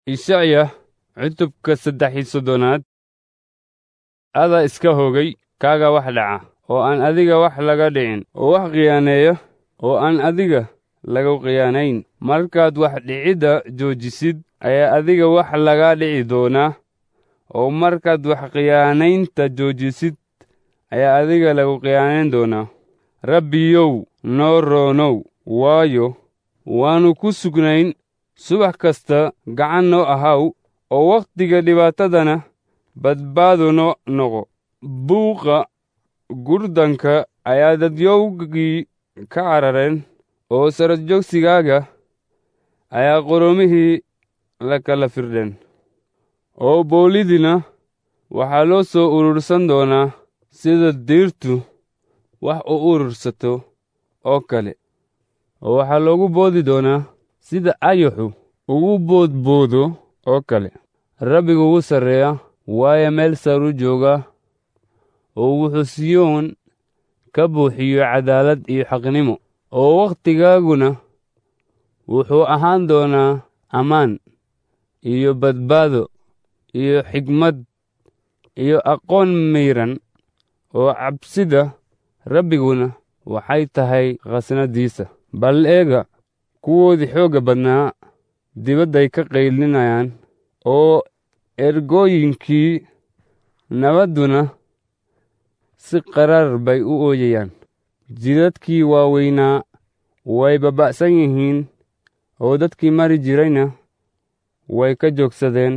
ishacya cutubka saddex iyo soddonaad adaa iska hoogay kaaga wax dhaca oo aan adiga wax laga dhicin oo wax khiyaaneeya oo aan adiga lagu khiyaanayn markaad wax dhicidda joojisid ayaa adiga wax laga dhici doonaa oo markaad wax khiyaanaynta joojisid ayaa adiga lagu khiyaanayn doonaa rabbiyow noo roonow waayo waannu ku sugnayn subax kasta gacan noo ahaw oo wakhtiga dhibaatadana badbaado noo noqo buuqa gurdanka ayaa dadyowgii ka carareen oo sarajogsigaaga ayaa qoroomihii la kala firdheen oo boolidina waxaa loo soo urursan doonaa sida diirtu wax u urursato oo kale oo waxaa loogu boodi doonaa sida ayaxu ugu boodboodo oo kale rabbigu wuu sarreeya waayo meel saru jooga oo wuxuu siyoon ka buuxiyo cadaalad iyo xaqnimo oo wakhtigaaguna wuxuu ahaan doonaa ammaan iyo badbaado iyo xigmad iyo aqoon mayran oo cabsida rabbiguna waxay tahay khasnadiisa bal eega kuwoodii xoogga badnaa dibadday ka qaylinayaan oo ergooyinkii nabadduna si qaraar bay u ooyayaan jidadkii waaweynaa way baba'san yihiin oo dadkii mari jirayna way ka joogsadeen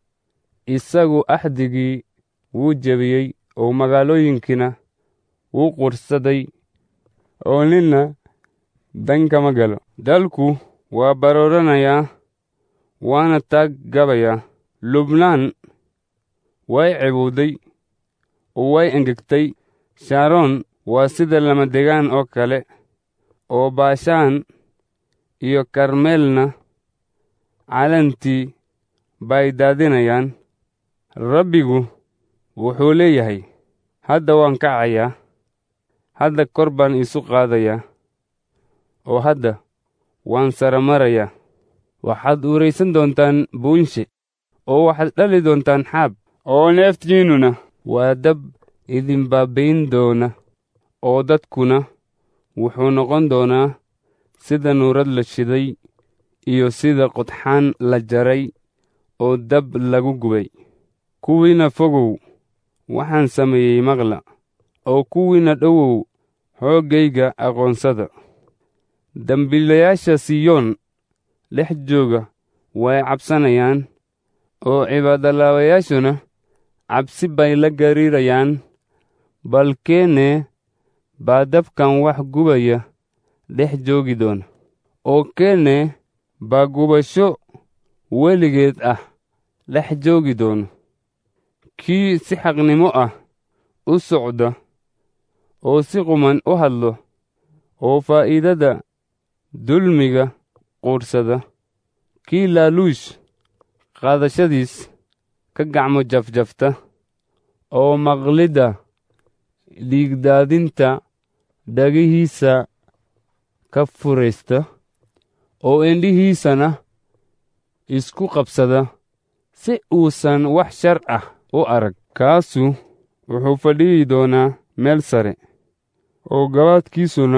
isagu axdigii wuu jebiyey oo magaalooyinkiina wuu qursaday oo ninna dan kama galo dalku waa barooranayaa waana taag gabayaa lubnaan way cebowday oo way engegtay shaaroon waa sida lamadegaan oo kale oo baashaan iyo karmeelna calantii bay daadinayaan rabbigu wuxuu leeyahay hadda waan kacayaa hadda kor baan isu qaadayaa oo hadda waan saramarayaa waxaad uuraysan doontaan buunshe oo waxaad dhali doontaan xaab oo neeftiinnuna waa dab idin baabbayn doona oo dadkuna wuxuu noqon doonaa sida nuurad la shiday iyo sida qodxaan la jaray oo dab lagu gubay kuwiina fogow waxaan sameeyey maqla oo kuwiina dhowow xooggayga aqoonsada dembiilayaasha siyoon dhex jooga way cabsanayaan oo cibaadalaawayaashuna cabsi bay la gariirayaan balkeene baa dabkan wax gubaya dhex joogi doona oo keene baa gubasho weligeed ah dhex joogi doona kii si xaqnimo ah u socda oo si quman u hadlo oo faa'iidada dulmiga quudhsada kii laaluush qaadashadiis ka gacmo jafjafta oo maqlidda dhiigdaadinta dhagihiisa ka furaysta oo indhihiisana isku qabsada si uusan wax shar ah u arag kaasu wuxuu fadhiyi doonaa meel sare oo gabaadkiisuna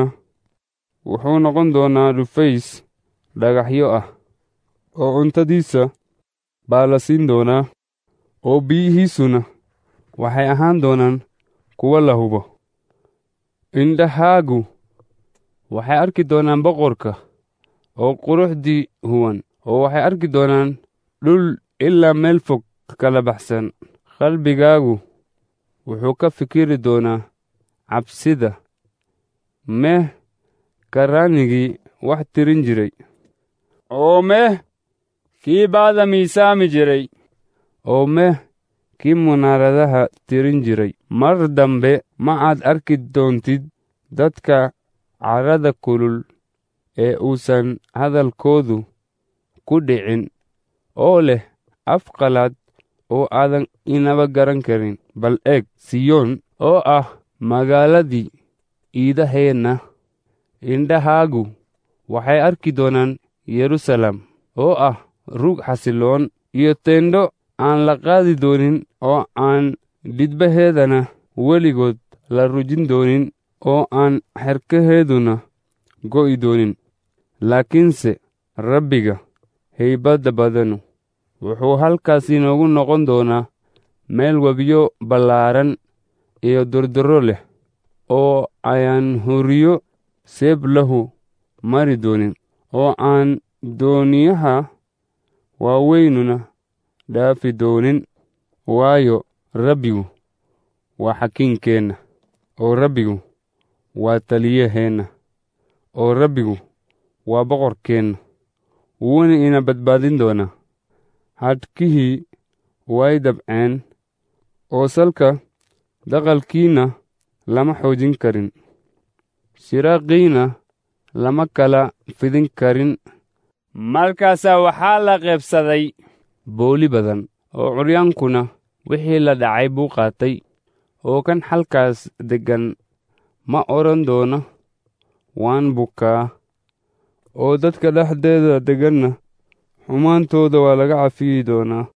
wuxuu noqon doonaa dhufays dhagaxyo ah oo cuntadiisa baa la siin doonaa oo biyihiisuna waxay ahaan doonaan kuwo la hubo indhahaagu waxay arki doonaan boqorka oo quruxdii huwan oo waxay arki doonaan dhul ilaa meel fog kala baxsan qalbigaagu wuxuu ka fikiri doonaa cabsida meh karraanigii wax tirin jiray oo meh kii baada miisaami jiray oo meh kii munaaradaha tirin jiray mar dambe ma aad arki doontid dadka carrada kulul ee uusan hadalkoodu ku dhicin oo leh af qalaad oo aadan inaba garan karin bal eeg siyoon oo ah magaaladii iidaheenna indhahaagu waxay arki doonaan yerusalem oo ah rug xasiloon iyo teendho aan la qaadi doonin oo aan dhidbaheedana weligood la rujin doonin oo aan xerkaheeduna go'i doonin laakiinse rabbiga haybadda badanu wuxuu halkaas inoogu noqon doonaa meel webiyo ballaaran iyo durdurro leh oo ayaan horiyo seeb lahu mari doonin oo aan dooniyaha waaweynuna dhaafi doonin waayo rabbigu waa xakiinkeenna oo rabbigu waa taliyaheenna oo rabbigu waa boqorkeenna wuuna ina badbaadin doonaa hadhkihii way dabceen oo salka daqalkiinna lama xoojin karin shiraaqiina lama kala fidin karin markaasaa waxaa la qaybsaday booli badan oo curyaankuna wixii la dhacay buu qaatay oo kan halkaas deggan ma odhan doono waan bukaa oo dadka dhexdeeda degganna xumaantooda waa laga cafiyi doonaa